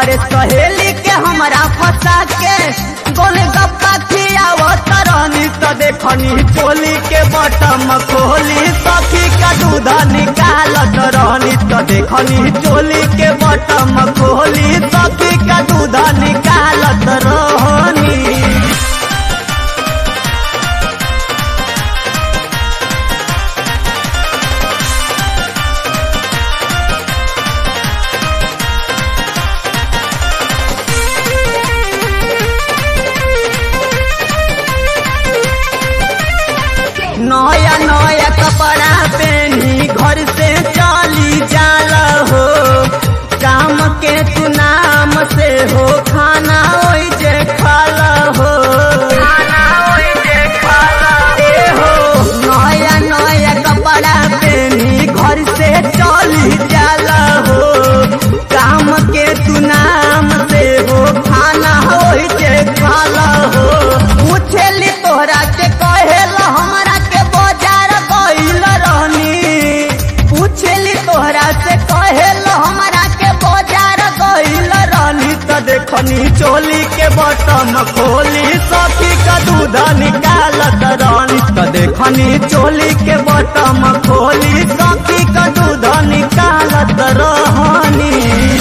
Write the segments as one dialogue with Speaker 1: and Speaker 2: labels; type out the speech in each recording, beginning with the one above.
Speaker 1: अरे सहेली के हमरा फंसा के गोले गप्पा खियावत रहनी त देखनी चोली के बटम खोली सखी का दूध निकालत रहनी त देखनी चोली के बटम खोली सखी का दूध निकालत रहनी नया नया कपड़ा पहनी घर से चली जाला हो काम के तू नाम से हो खाना ओई जे खाला हो खाना ओई जे खाला ए हो नया नया कपड़ा पहनी घर से चली जाला हो काम के तू नाम से हो खाना ओई जे खाला हो पूछेली तोहरा के कहेला हमरा के बाजार गइल रहनी पूछेली तोहरा से कहेला हमरा के बाजार गइल रहनी त देखनी चोली के बटम खोली सखी का दूध निकालत रहनी त देखनी चोली के बटम खोली सखी का दूध निकालत रहनी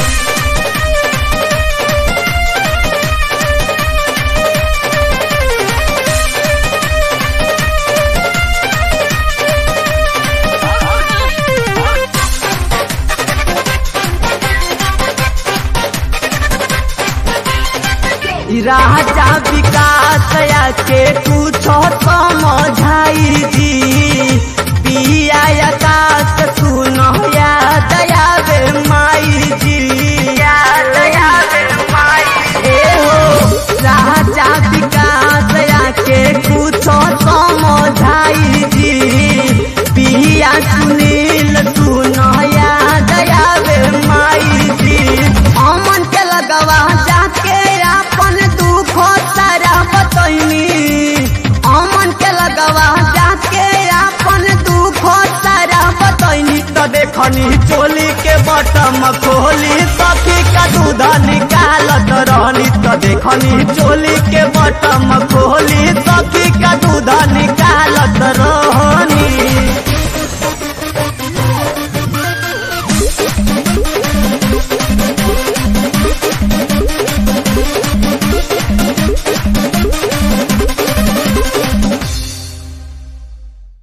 Speaker 1: राजा विकास के कुछ समझाई जी पिया आकाश सुन याद आवे माई जी याद आवे माई ए हो राजा विकास के कुछ समझाई जी पिया सुनील सुन याद आवे माई जी अमन के लगवा जाके अपन दुख सारा बतैनी अमन के लगवा जाके अपन दुख सारा बतैनी त देखनी चोली के बटम खोली सखी का दूध निकालत रहनी त देखनी चोली के बटम खोली सखी का दूध निकाल